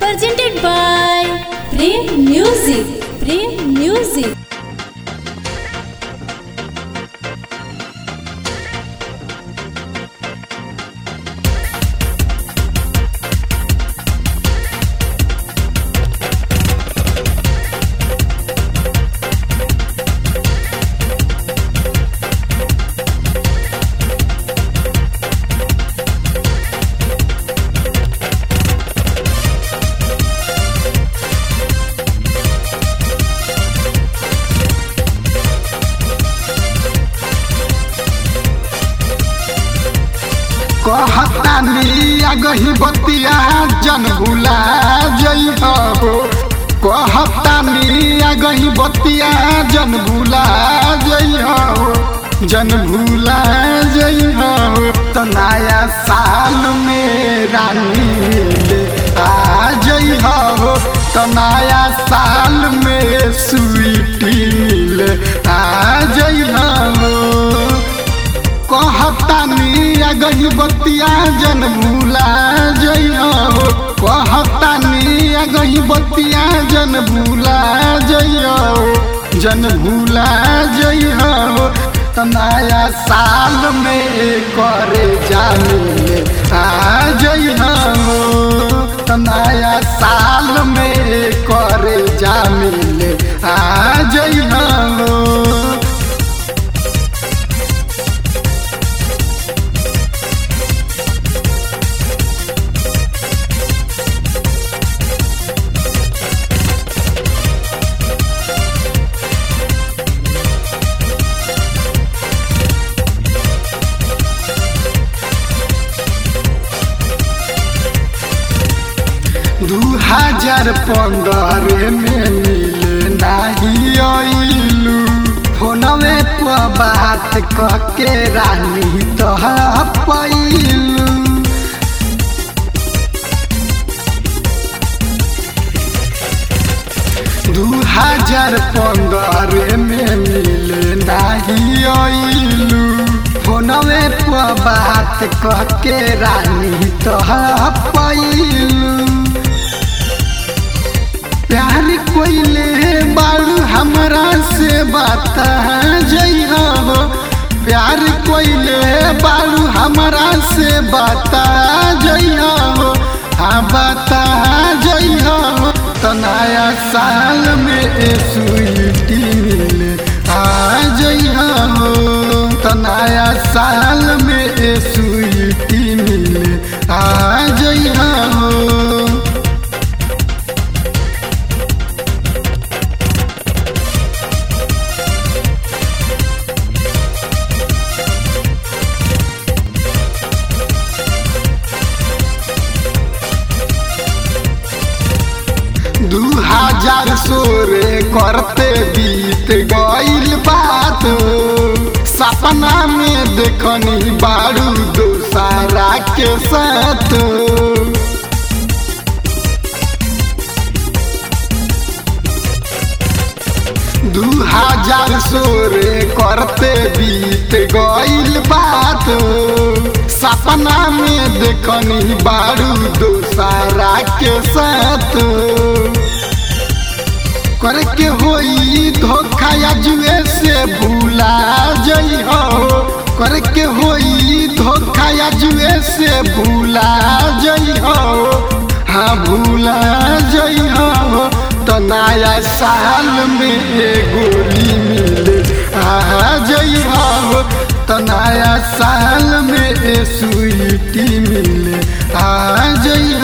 presented by Prem Music. Prem Music. कहतानी अगही बतिया जन भुला जइह हो कहतानी अगही बतिया जन भुला जइह हो जन भुला जइह हो त नया साल में रानी ले आ जइह हो त नया साल में स्वीटी मिले आ जइह हो कहतानी अगही बतिया जन भूला जइह हो कहतानी अगही बतिया जन भूला जइह हो जन भूला जइह हो त नया साल में करे जाने आ जइह हो त नया साल में करे जाने आ जइह हो दू हजार पंद्रह में मिले नाही अइलू फोनवे पर बात कह के रानी तह पैलू दू हजार पंद्रह में मिले नाही अइलू फोनवे पर बात कह के रानी तह पैलू प्यार कोइले बालू हमरा से बात जइह हो प्यार कोइले बालू हमरा से बात जइह हो हाँ बता जइह हो त नया साल में ए स्वीटी मिले आ जइह हो त नया साल में ए स्वीटी मिले आ जइह हो दू हजार सोरे करते बीत गईल बात सपना में देखनी बारू दोसारा के साथ दू हजार सोरे करते बीत गईल बात सपना में देखनी बारू दोसारा के साथ करके होई धोखा या जुए से भूला जइह करके होई धोखा या जुए से भूला जइह हाँ भूला जइह तो नया साल में गोली मिले आ जइह तो नया साल में स्वीटी मिले आ जइह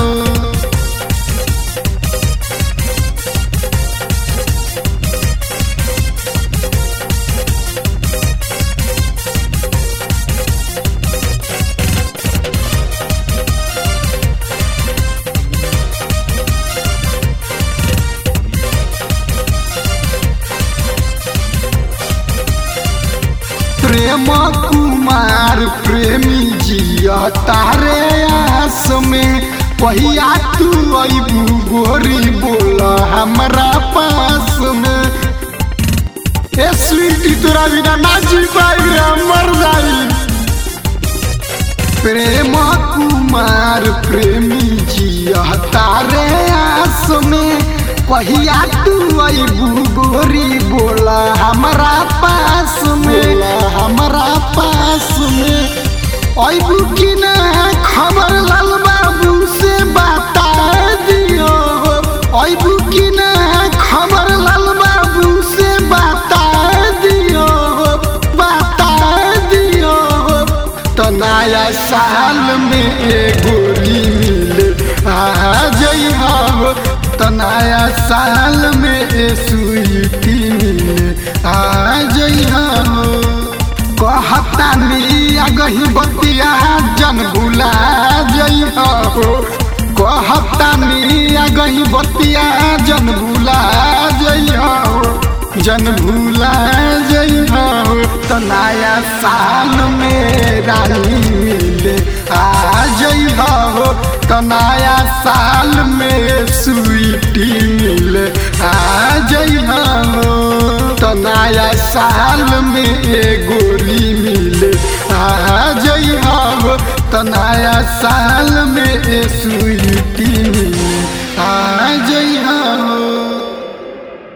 प्रेम कुमार प्रेमी जिया तारे आस में पहिया तू अबू गोरी बोल हमरा पास में ए स्वीटी तोरा बिना ना जी पाई रे मर जाई प्रेम कुमार कुमार प्रेमी जिया तारे आस में कहिया तू अबू गोरी बोला हमारा पास में हमारा पास में अबू की ना खबर लाल बाबू से बता दियो अबू की ना खबर लाल बाबू से बता दियो बता दियो तो नया साल में गोरी मिले आ जइहा हो तो नया साल में स्वीटी मिले आ जइहा हो कहता मिया गही बतिया जन भुला जइहा हो कहता मिया गही बतिया जन भुला जइहा हो जन भूला जइहा हो तो नया साल में रानी मिले आ जइहा हो तो नया साल में स्वीटी मिले आ जइहा हो तो नया साल में गोरी मिले आ जइहा हो तो नया साल